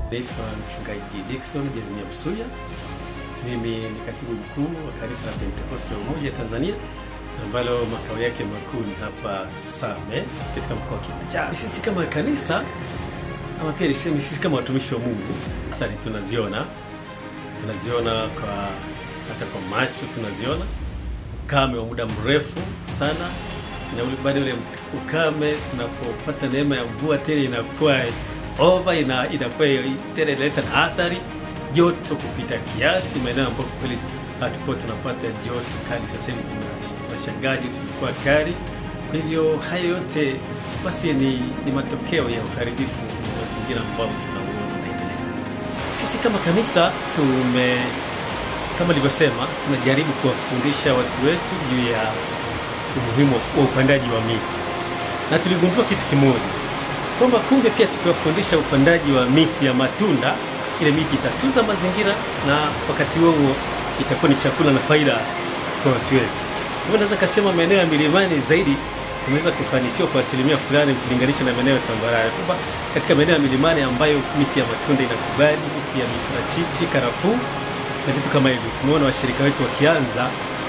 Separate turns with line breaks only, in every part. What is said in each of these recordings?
Naitwa mchungaji Dickson Jeremia Msuya. Mimi ni katibu mkuu wa kanisa la Pentekoste ya Umoja Tanzania ambalo makao yake makuu ni hapa Same katika mkoa wa Kilimanjaro. Sisi kama kanisa ama pia niseme sisi kama watumishi wa Mungu, athari tunaziona, tunaziona kwa hata kwa macho tunaziona, ukame wa muda mrefu sana, na ule baada ule ukame, tunapopata neema ya mvua tena inakuwa over, ina inakuwa tena inaleta na athari, joto kupita kiasi, maeneo ambapo kweli hatukuwa tunapata joto kali. Sasa hivi tunashangaa joto imekuwa kali. Kwa hivyo hayo yote basi ni, ni matokeo ya uharibifu wa mazingira ambao tunauona unaendelea. Sisi kama kanisa tume kama nilivyosema, tunajaribu kuwafundisha watu wetu juu ya umuhimu wa upandaji wa miti, na tuligundua kitu kimoja kwamba kumbe pia tukiwafundisha upandaji wa miti ya matunda, ile miti itatunza mazingira na wakati huo huo itakuwa ni chakula na faida kwa watu wetu. Hivyo naweza kasema maeneo ya milimani zaidi tumeweza kufanikiwa kwa asilimia fulani ukilinganisha na maeneo ya tambarare, kwamba katika maeneo ya milimani ambayo miti ya matunda inakubali, miti ya miparachichi, karafuu na vitu kama hivyo, tumeona washirika wetu wakianza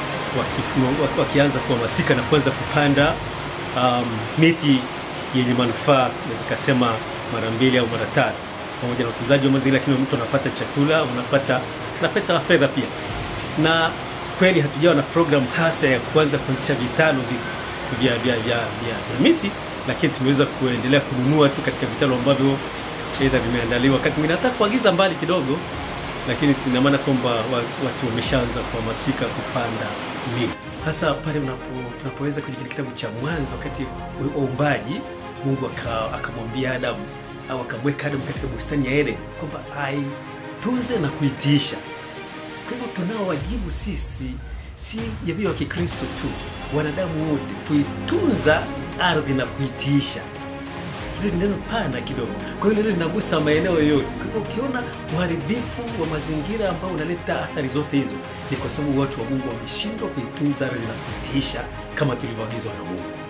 wakifu- wakianza kuhamasika na kuanza kupanda um, miti yenye manufaa, naweza kasema mara mbili au mara tatu, pamoja na utunzaji wa mazingira, lakini mtu anapata chakula, unapata unapata fedha pia. Na kweli hatujawa na program hasa ya kuanza kuanzisha vitalu vi- vya, vya, vya, vya, vya miti, lakini tumeweza kuendelea kununua tu katika vitalu ambavyo aidha vimeandaliwa, wakati mwingine hata kuagiza mbali kidogo lakini tuna maana kwamba wa- watu wameshaanza kuhamasika kupanda miti, hasa pale unapo tunapoweza kwenye kile kitabu cha Mwanzo, wakati wa uumbaji, Mungu aka- akamwambia Adamu au akamweka Adamu katika bustani ya Eden kwamba aitunze na kuitiisha. Kwa hivyo tunao wajibu sisi, si jamii wa Kikristo tu, wanadamu wote, kuitunza ardhi na kuitiisha hilo ni neno pana kidogo, kwa hiyo hilo linagusa maeneo yote. Kwa hivyo ukiona uharibifu wa mazingira ambao unaleta athari zote hizo, ni kwa sababu watu wa Mungu wameshindwa kuitunza ardhi na kuitiisha kama tulivyoagizwa na Mungu.